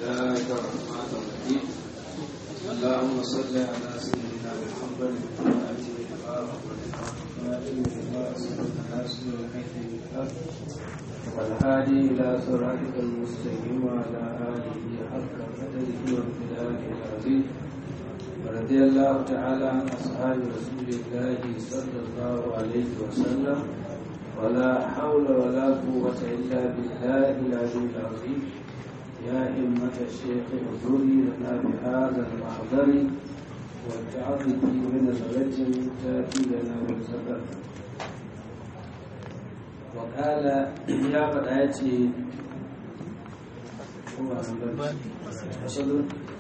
الله الرحمن الرحيم اللهم صل على سيدنا محمد والهادي إلى صراطك المستقيم وعلى آله حق قدره وامتداد العظيم ورضي الله تعالى عن أصحاب رسول الله صلى الله عليه وسلم ولا حول ولا قوة إلا بالله العلي العظيم يا همة الشيخ اغفري لنا بهذا المحضر والتعظم من الرجم تأتي لنا بالسفر وقال يا فتاتي هو أصل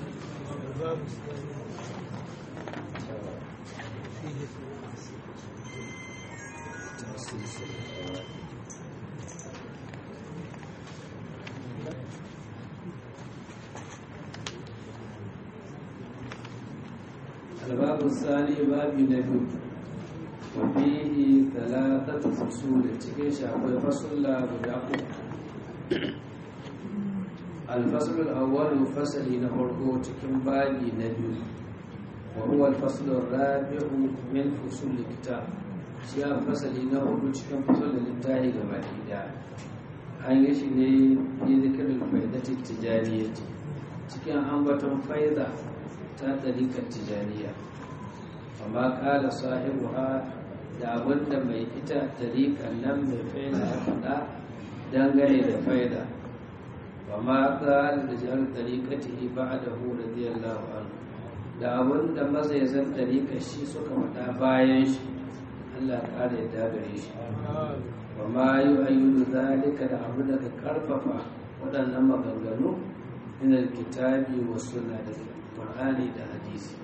الباب الثاني باب نبي وفيه ثلاثة فصول cikin shi akwai fasulla guda uku الفصل الأول فصل نفرقه cikin babi na biyu وهو الفصل الرابع من فصول الكتاب shi a fasali na hudu cikin fasalin littafi gaba ɗaya an yi shi ne fi zikirin faidatin tijaniya cikin ambaton faida ta ɗarikar tijaniya amma ƙala sahibu ha da abinda mai ita ɗarikar nan mai faida ya faɗa dangane da faida amma ƙala da jihar ɗarikati ba da hu radiyallahu anhu da abinda mazaizan ɗarikar shi suka faɗa bayan shi Allah ƙara yadda gare shi wa ma yi ayyudu zalika da abu daga ƙarfafa waɗannan maganganu ina kitabi wa suna da Qur'ani da hadisi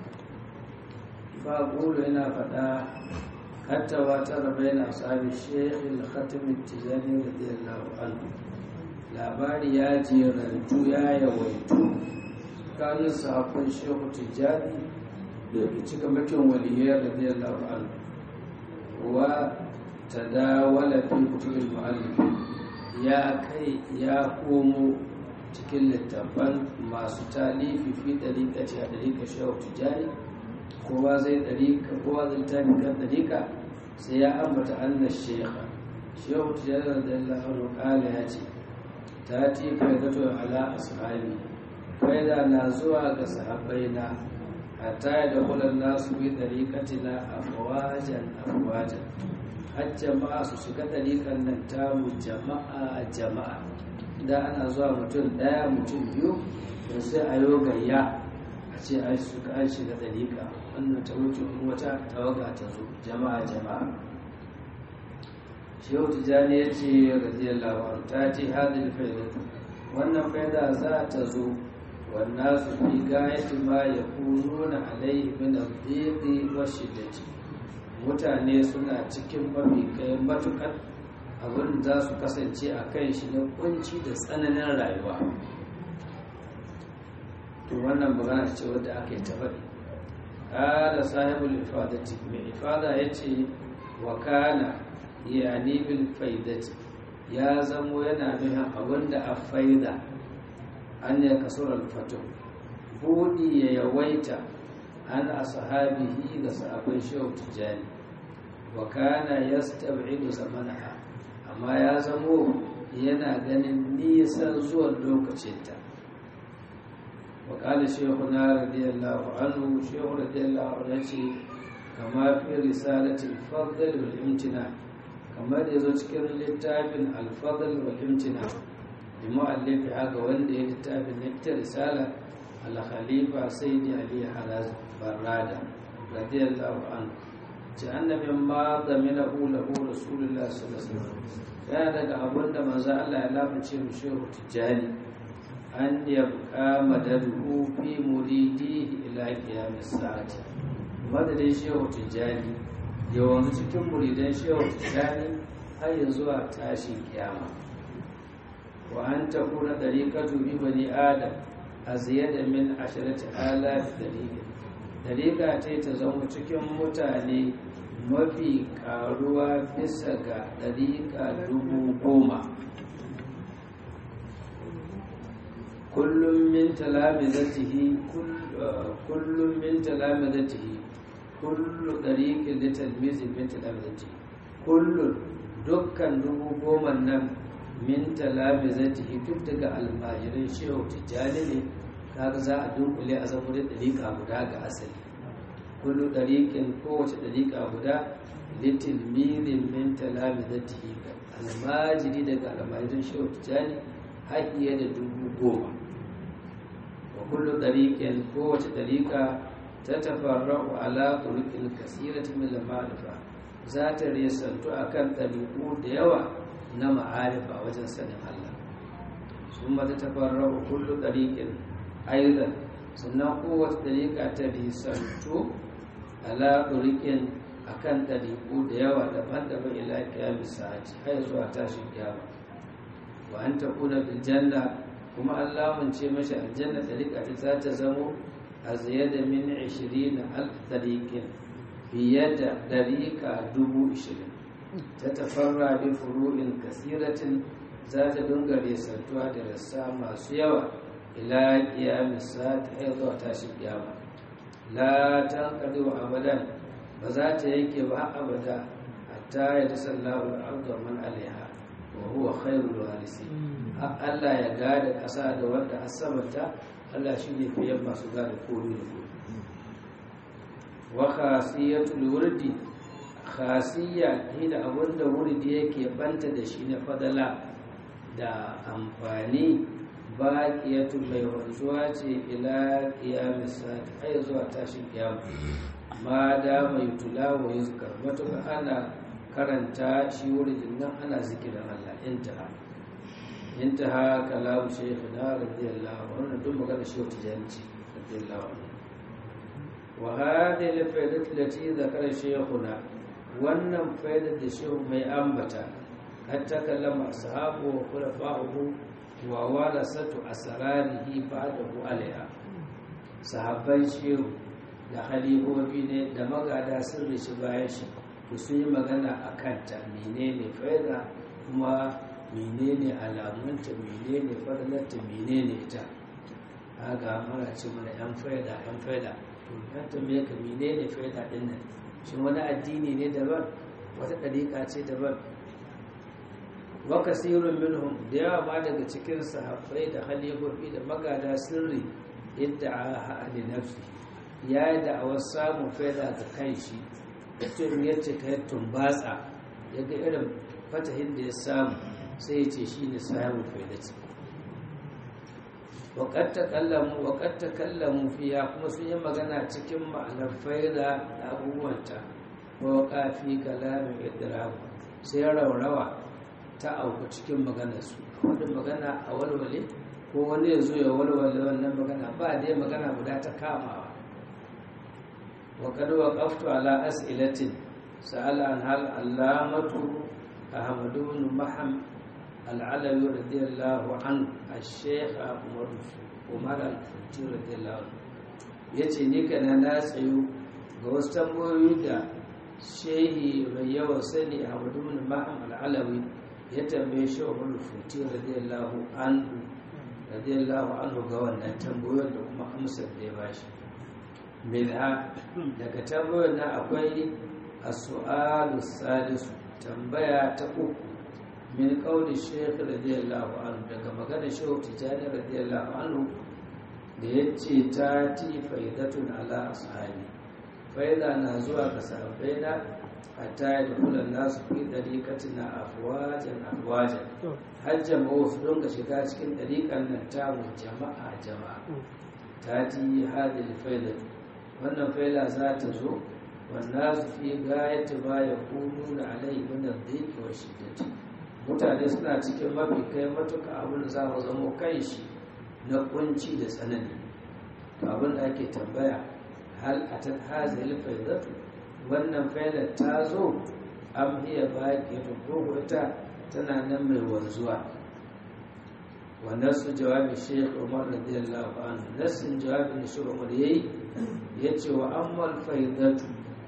fa qulu ina faɗa hatta wa tara baina ashabi shaykh al-khatim at-tijani radiyallahu anhu labari ya ji rantu ya yawaitu kanin sahabban shehu tijani da cika makin waliyar radiyallahu anhu wa tadawala fi kutubul muallif ya kai ya komo cikin littafan masu talifi fi dariƙaci a dariƙa shehu tijani kowa zai dariƙa kowa zai tafi kan dariƙa sai ya ambata anna shekha shehu tijani radiyallahu anhu kala ya ce ta ti faidatu ala ashabi faida na zuwa ga sahabbaina hatta ya dakulan nasu bi dariƙatina afwajan afwajan har jama'a su shiga dariƙan nan tamu jama'a jama'a da ana zuwa mutum ɗaya mutum biyu da sai a yi gayya a ce a suka an shiga dariƙa wannan ta wuce wata tawaga ta zo jama'a jama'a shehu tijjani ya ce radiyallahu anhu ta ce hadil faidatu wannan faida za ta zo wannan su fi gayati ma ya kununa alaihi min al-dhiqi wa shiddati mutane suna cikin mafi kai matukar abin za su kasance a kan shi na kunci da tsananin rayuwa to wannan magana ce wadda aka yi ta faɗi ƙala sahibul ifadati mai ifada ya ce wa kana yani bil faidati ya zamo yana nuna abin da a faida an ya kasur alfato buɗi ya yawaita an ashabihi ga sahabban shehu tijjani wa kana yastab'idu zamanaha amma ya zamo yana ganin nisan zuwan lokacinta wa qala shaykhuna radiyallahu anhu shaykhu radiyallahu anhu ce kama fi risalati al-fadl wal imtina kamar da yazo cikin littafin al-fadl wal imtina bi mu'allifi haka wanda ya littafin na ita risala al-khalifa sayyidi ali haraz barrada radiyallahu anhu ce annabin ma zamina lahu rasulullah sallallahu alaihi wasallam yana daga abin da manzo Allah ya lafice mu shehu tijani an yabqa madaduhu fi muridihi ila qiyamis sa'ati madadin shehu tijani yawan cikin muridan shehu tijani har ya zuwa tashin kiyama wa an takuna dariqatu bi bani adam aziyada min asharati alaf dariqa dariqa ta ta zama cikin mutane mafi karuwa bisa ga dariƙa dubu goma kullum min talamizatihi kullum min talamizatihi kullu dariqin li talmizi min talamizatihi kullun dukkan dubu goma nan min talamizatihi duk daga almajirin shehu tijjani ne kaga za a dunkule a zama da dariƙa guda ga asali kullu dariqin kowace dariƙa guda li talmizin min talamizatihi almajiri daga almajirin shehu tijjani haƙiye da dubu goma wa kullu ɗariƙin kowace ɗariƙa ta tafarra'u ala turuqil kasiratin min al-ma'rifa za ta resantu akan ɗariƙu da yawa na ma'arifa wajen sanin Allah sun ta tafarra'u kullu ɗariƙin aidan sannan kowace ɗariƙa ta resantu ala turuqin akan ɗariƙu da yawa daban-daban ila kiyamis sa'ati har zuwa tashin kiyama wa an takuna bil janna kuma Allah mun ce mashi aljanna ɗariƙa ta za ta zamo a ziyada min 20 alf ɗariƙin fiye da ɗariƙa dubu ishirin ta tafarra bi furu'in kasiratin za ta dunga resantuwa da rassa masu yawa ila kiyamis sa'ati har zuwa tashin kiyama la tanqadu abadan ba za ta yanke ba abada hatta ya tasallahu al-ardu man alaiha wa huwa khairul warisi Allah ya gada ƙasa da wanda asamanta Allah shi ne fiye masu gada komi da komi wa khasiyatul wurdi khasiyya hina abinda wurdi yake banta da shi na fadala da amfani baqiyatu mai wanzuwa ce ila qiyamis sa'ati ai zuwa tashin kiyama ma da mai tula wa yuzkar matuƙa ana karanta shi wurin nan ana zikirin Allah intaha intaha kalamu shaykhina radiyallahu anhu duk magana shi wata janci radiyallahu anhu wa hadhihi al-faidatu allati dhakara shaykhuna wannan faidar da shehu mai ambata kad takallama ashabu wa khulafa'uhu wa walasatu asrarihi ba'dahu alaiha sahabban shehu da halifofi ne da magada sun rishi bayan shi to sun yi magana a kanta menene faida kuma menene alamunta menene fadalarta menene ita haka muna ce mana yan faida yan faida to yan tambaye ka menene faida din nan shin wani addini ne daban wata ɗariƙa ce daban wa kasirun minhum da yawa ma daga cikin sahabbai da halifofi da magada sirri idda a nafsi ya yi da'awar samun faida ga kan shi mutum ya ce ka yi tumbatsa ya ga irin fatahin da ya samu sai ya ce shi ne samun faida ce waƙatta kallamu fiya kuma sun yi magana cikin ma'anar faida da abubuwanta ko kafi kalamin idiramu sai raurawa ta auku cikin maganarsu wadda magana a walwale ko wani ya zo ya walwale wannan magana ba dai magana guda ta kamawa وقد وقفت على أسئلة سأل عنها العلامة أحمد بن محم العلوي رضي الله عنه الشيخ عمر عمر الفتي رضي الله عنه yace ni kana na tsayo ga wasu tambayoyi da shehi mai yawan sani a bin maham al'alawi ya tambaye shi wa futi radiyallahu anhu radiyallahu anhu ga wannan tambayoyin da kuma amsar da ya bashi minha daga tambayar na akwai as-su'alu salisu tambaya ta uku min qawli shaykh radiyallahu anhu daga magana shaykh tijani radiyallahu anhu da yace ta ti faidatun ala ashabi faida na zuwa ga sahabbai na hatta yadkhulu nasu fi dariqatina afwajan afwajan har jama'u su dinga shiga cikin dariqan nan ta jama'a jama'a ta ti hadil faidatu wannan faila za ta zo wanda su fi gayata ba ya kunu da alai min dhiki wa shiddati mutane suna cikin mafi kai matuka abin da za mu zamo kai shi na kunci da tsanani to abin da ake tambaya hal atat hazil faidatu wannan failar ta zo am hiya baqiyatu ko ita tana nan mai wanzuwa wa nasu jawabi Sheikh Umar radiyallahu anhu nasin jawabin Sheikh Umar yayi yace wa ammal faidatu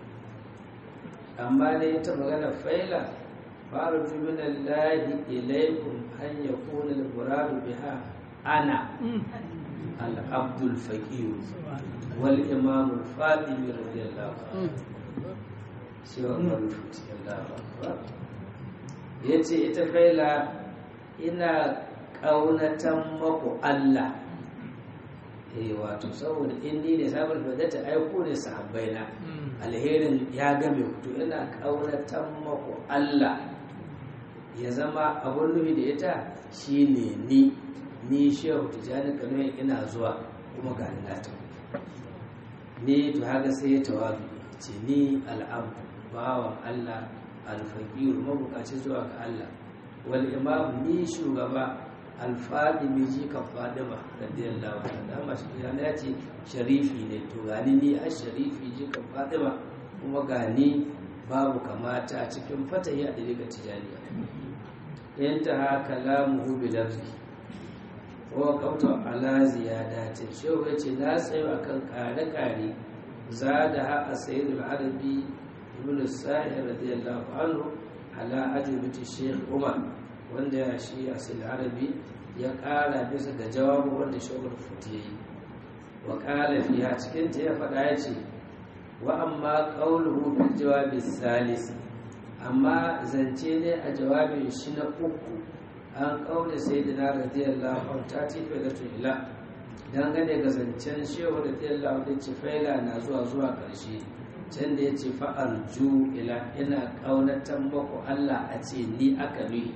amma dai ta magana faila farju min Allah ilaykum an yakuna al-murad biha ana al-abdul faqir wal imam al-fatimi radiyallahu anhu sai wa marufuti Allah ya ce ita faila ina ƙaunatan maku Allah eh wato saboda in ni ne sabon da ta aiko ne sahabbai na alherin ya game to ina ƙaunatan maku Allah ya zama abun nufi da ita shine ni ni shehu tijani kano ina zuwa kuma ga na ta ni to haka sai ya tawabi ce ni al'abdu bawan Allah alfaqiru mabukaci zuwa ga Allah wal imam ni shugaba alfadimi ji ka fadima radiyallahu anha dama shi ya ce sharifi ne to gani ni a sharifi ji ka fadima kuma gani babu kamata a cikin fatahi a dalilin tijaniya intaha kalamuhu bi lafzi wa qawta ala ziyadatin shehu yace na tsayo akan kare-kare zada ha a sayyidul arabi ibn sa'id radiyallahu anhu ala ajubati sheikh umar wanda ya shi a sayyidul arabi ya kara bisa ga jawabu wanda shugul futi yi wa kala fiha cikin ta ya faɗa ya ce wa amma qawluhu bil jawabi salis amma zance ne a jawabin shi na uku an kaune sayyidina radiyallahu anhu ta tife da ila dangane ga zancen shehu da tiyalla da ce faila na zuwa zuwa ƙarshe can da ya ce fa'arju ila ina ƙaunatan maku Allah a ce ni aka nuyi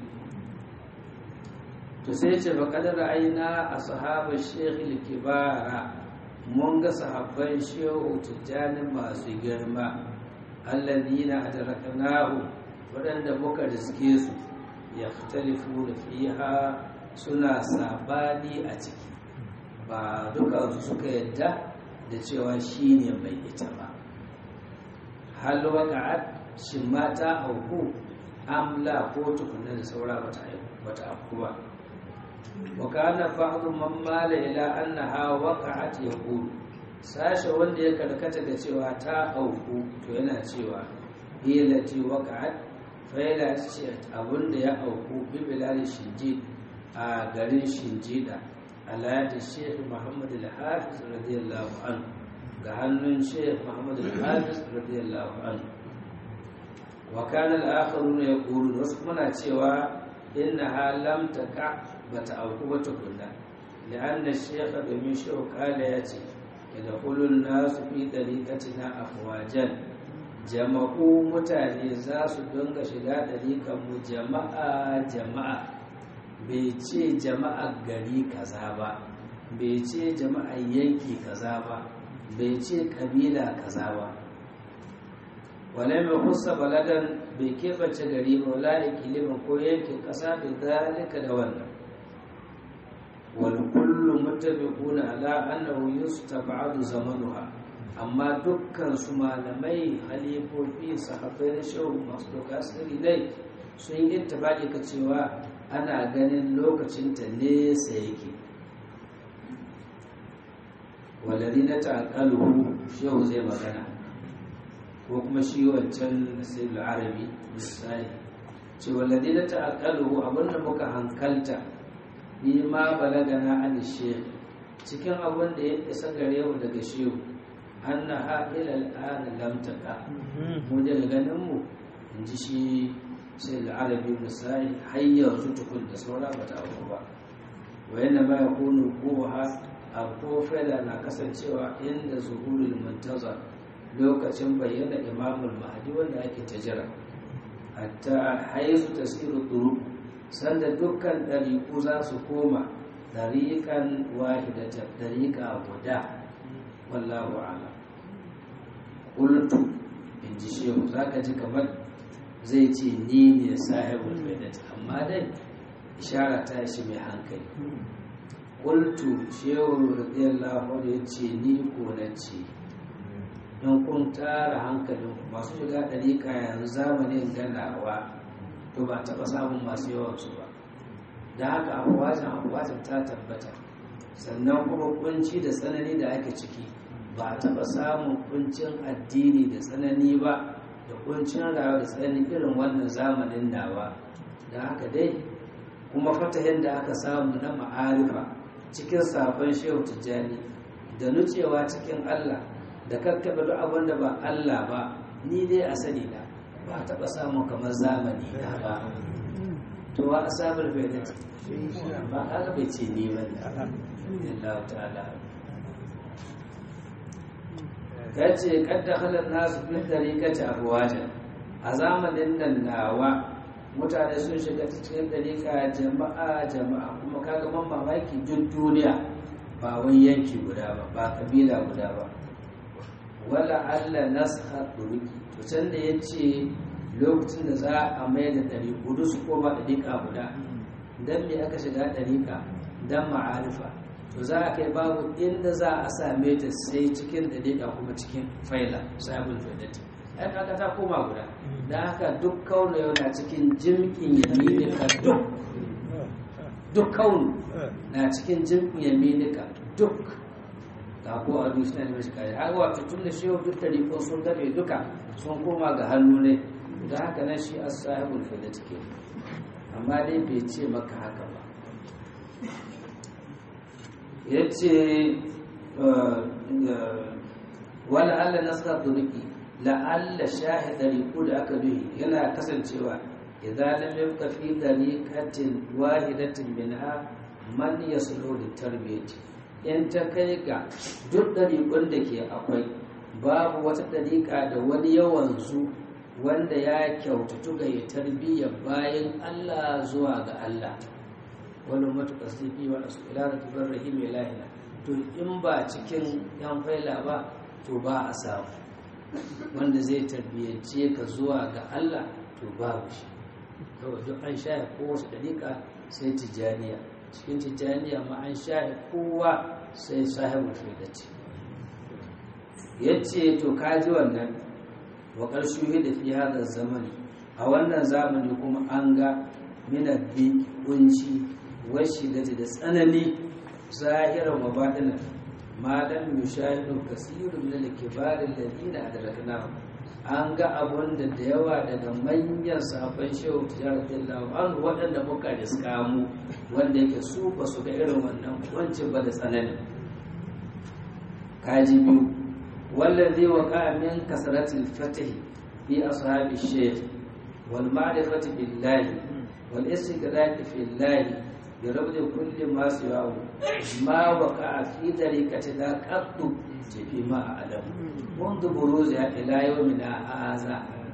to sai ce ba kadar aina a sahaba shehu kibara mun ga sahabban shehu tijjani masu girma alladina adraknahu waɗanda muka riske su yahtalifu da fiha suna sabani a ciki ba duka su suka yadda da cewa shi ne mai ita ba hal waka'at shi mata auku amla ko tukunan da saura bata auku ba wa kana ba'dhu man mala ila annaha waqa'at yaqulu sashe wanda ya karkata da cewa ta auku to yana cewa hilati waqa'at fa yana ce abunda ya auku bi bilal shinjid a garin shinjida ala da sheikh muhammad al-hafiz radiyallahu anhu ga hannun sheikh muhammad al-hafiz radiyallahu anhu wa kana al-akharuna yaqulun wasu kuma na cewa innaha lam taqa bata auku ba tukunna لأن الشيخ domin shehu kala ya ce yadkhulun nasu fi tariqatina afwajan jama'u mutane za su dinga shiga ɗariƙar mu jama'a jama'a bai ce jama'a gari kaza ba bai ce jama'a yanki kaza ba bai ce ƙabila kaza ba wale mai kusa baladan bai keɓance gari ba wala ikilimin ko yankin ƙasa da zalika da wannan wal kullu muttafiquna ala annahu yustab'adu zamanuha amma dukkan su malamai halifofi sahabbai na shehu masu doka sirri dai sun yi ittifaqi ka cewa ana ganin lokacinta nesa yake walari na ta'akaluhu shehu zai magana ko kuma shi wancan nasirul arabi misali ce walari na ta'akaluhu abinda muka hankalta bi ma balagana an shehu cikin abin da ya isa gare mu daga shehu an na ha'ila al'ana lamtaka mu daga ganin mu in ji shi sai al'arabi misali har yanzu tukun da saura ba ta abu ba wa yana ma ya kunu kowa a kofela na kasancewa inda zuhurul muntaza lokacin bayyana imamul mahdi wanda ake ta jira hatta haizu tasiru duru sanda dukkan ɗariƙu za su koma ɗariƙan wahidata ɗariƙa guda wallahu ala ƙultu in ji shehu za ka ji kamar zai ce ni ne sahibul baidat amma dai ishara ta shi mai hankali qultu shehu radiyallahu anhu ya ce ni ko na ce in kun tara hankalin masu shiga ɗariƙa yanzu zamanin ganawa to ba taɓa samun masu yawan su ba da haka abuwajin abuwajin ta tabbata sannan kuma kunci da tsanani da ake ciki ba taɓa samun kuncin addini da tsanani ba da kuncin rayuwa da tsanani irin wannan zamanin nawa da haka dai kuma fatahin da aka samu na ma'arifa cikin sabon shehu tijjani da nucewa cikin Allah da kakkaɓe duk abin da ba Allah ba ni dai a sani na ba a taɓa samun kamar zamani na ba to wa a sabar bai da ba aka bai ce ni ba ne Allah ta'ala ka ce kadda halar nasu fin dariƙaci abuwajen a zamanin nan nawa mutane sun shiga cikin dariƙa jama'a jama'a kuma kaga man mamaki duk duniya ba wai yanki guda ba ba kabila guda ba wala Allah nasha duruki to can da ya ce lokacin da za a mai da ɗari gudu su koma ɗariƙa guda don me aka shiga ɗariƙa don ma'arifa to za a kai babu inda za a same ta sai cikin ɗariƙa kuma cikin faila sabon faidati ai kaga ta koma guda da haka duk kauna yau na cikin jimkin yaminika duk duk kaunu na cikin jimkin yaminika duk ga ko a duniya ne mashi kare har wato tun da shehu duk ɗariƙon sun gabe duka sun koma ga hannu ne da haka nan shi a sahibul faidati ke amma dai bai ce maka haka ba ya ce wala Allah nasra turiki la'alla shahida riku da aka duhi yana kasancewa idan lam yabqa fi dariqatin wahidatin minha man yaslu li tarbiyati in ta kai ga duk dariqun da ke akwai babu wata dariqa da wani yawan zu wanda ya kyautatu ga ya tarbiyya bayan Allah zuwa ga Allah wani matuƙa sifi wani su ila da tubar rahim ilahina to in ba cikin yan faila ba to ba a samu wanda zai tarbiyyance ka zuwa ga Allah to babu shi kawai duk an shaya kowace ɗariƙa sai tijjaniya cikin tijjaniya ma an shaya kowa sai sahibul faidati ya ce to kaji wannan wa ƙarshe da fi hada zamani a wannan zamani kuma an ga minabbi kunci washi da da tsanani zahiran wa baɗinan malam yushahidu kasirun min al-kibar alladhina adrakna an ga abun da da yawa daga manyan sahabban shehu tijaratullahu an waɗanda muka riska mu wanda yake su ba su ga irin wannan wancin ba da tsanani kaji biyu wallazi waqa min kasratil fatih fi ashabi shaykh wal ma'rifati billahi wal istiqlal fi llahi بربط كل ما سواه ما وقع في طريقة لا قط فيما أعلم منذ بروزها إلى يومنا هذا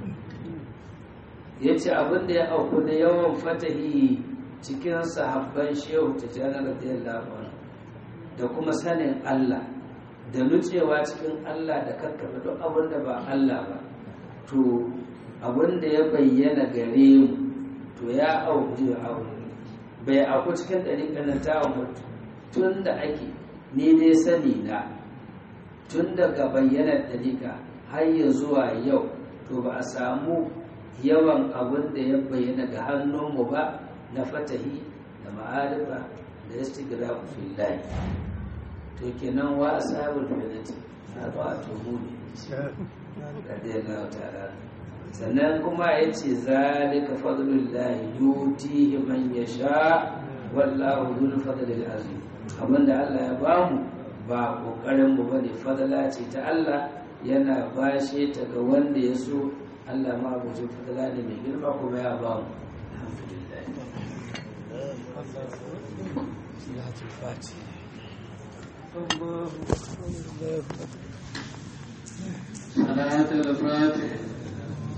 yace abin da ya auku da yawan fatahi cikin sahabban shehu ta janar radiyallahu anhu da kuma sanin Allah da nutsewa cikin Allah da kakkafa duk abin da ba Allah ba to abin da ya bayyana gare mu to ya auku bai aku cikin ɗariƙar na ta mutu tun da ake ni dai sani na tun daga bayyanar ɗariƙa har ya zuwa yau to ba a samu yawan abin da ya bayyana ga hannunmu ba na fatahi da ma'arifa da istigrafu fillahi to kenan wa ashabul fadati a ba to mu ne radiyallahu ta'ala sannan kuma ya ce zalika fadlullahi yutihi man yasha wallahu dhul fadlil azim abinda Allah ya bamu ba kokarin mu bane fadala ce ta Allah yana bashe ta ga wanda ya so Allah ma gujin fadala ne mai girma kuma ya bamu alhamdulillah صلاة الفاتح